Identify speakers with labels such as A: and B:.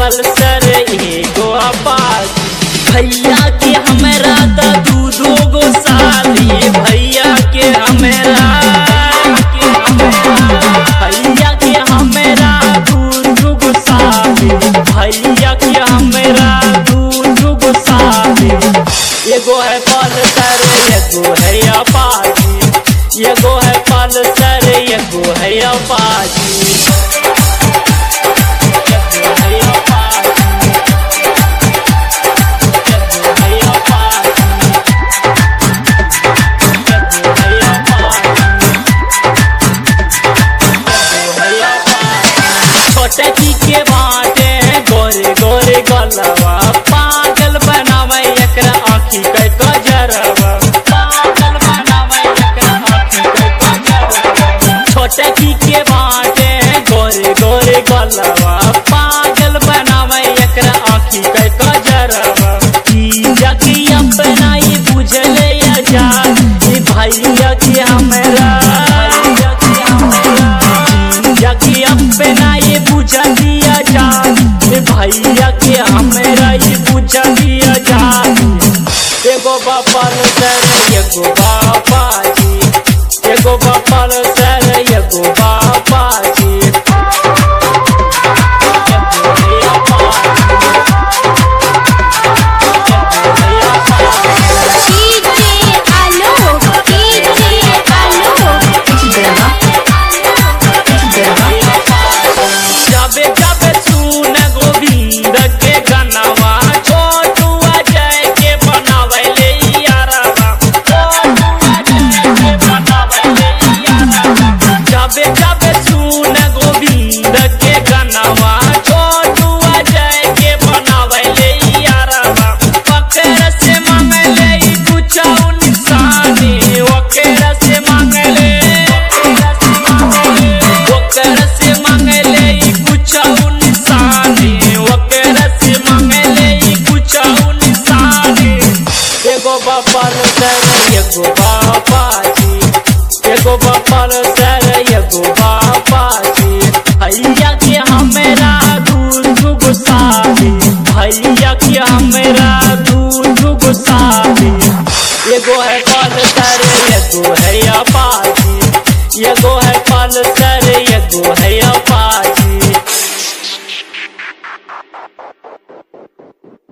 A: पल्सर एगो अपाची भैया के हमरा त दू दू गो साली भैया के हमरा भैया के हमरा दू दू गो साली भैया के हमरा दू दू गो साली एगो है पल्सर एगो है अपाची एगो है पल्सर एगो है अपाची एगो है अपाची एगो है अपाची एगो है अपाची एगो है अपाची छोटे की के बाटे गोरे गोरे गलवा पागल बनावे एकरा आँखी के गजरवा पागल बनावे एकरा आँखी के गजरवा छोटे की के बाटे गोरे गोरे गलवा पागल बनावे एकरा आँखी के गजरवा जीजा की अपना ही बुझले आजाद ई भैया के हमरा भैया के हमरा जाके अपना ये बुझा दिया जा ए भैया के हमरा ये बुझा दिया जा एगो बापल सर एगो बापाजी एगो बापल सर एगो बापाजी एगो है अपाची। एगो है Apache.
B: DJ Alok DJ Alok
A: जाबे जाबे सुन गोविंद के गनवा छोटू अजय के बनावले यारवा छोटू अजय के बनावले यारवा जाबे जाबे सुन गोविंद के गनवा छोटू अजय के बनावले यारवा पकड़ से मांगले कुछ निशानी ओकरा से मांगले ओकरा से मांगले कुछ निशानी ओकरा से मांगले कुछ निशानी एगो बापल सर एगो बापाजी एगो बापल सर एगो बापाजी भैया के हमरा दू दू गो साली भैया के हमरा दू दू गो साली एगो है पल्सर एगो है अपाची एगो है पल्सर एगो है अपाची